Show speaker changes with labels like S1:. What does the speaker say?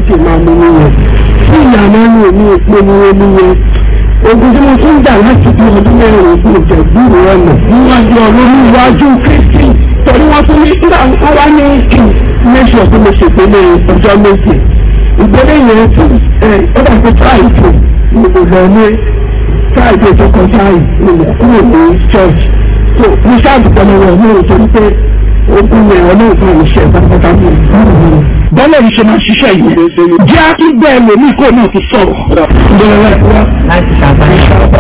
S1: sì máa mú nìyẹn tí ìyànà ní èmi èpè ní omi yẹn ogun tí mo tún gbà láti bí ọdún mẹ́rin ògùn ìjẹ̀bú ọ̀nà níwájú ọlọ́run níwájú kristi torí wọ́n tún ní nígbà wọ́n wá ní kí mẹ́sàn tó mo ṣèpele ọjọ́ méje ìgbélé yẹn tún ẹ ó dà pé fáìtì ni mo lọ ní fáìtì tó kọjá yìí ni mo kúrò ní church so mo ṣáàbùkọ́ lọ́wọ́ mi ò torí pé ogun yẹn ọlọ́run fún mi ṣe pátápátá mi bọ́lá yìí ṣe máa ṣiṣẹ́ yìí jẹ́ akígbẹ́ ẹlòmíì kó náà ti sọ̀rọ̀.
S2: láti ṣàbáyé.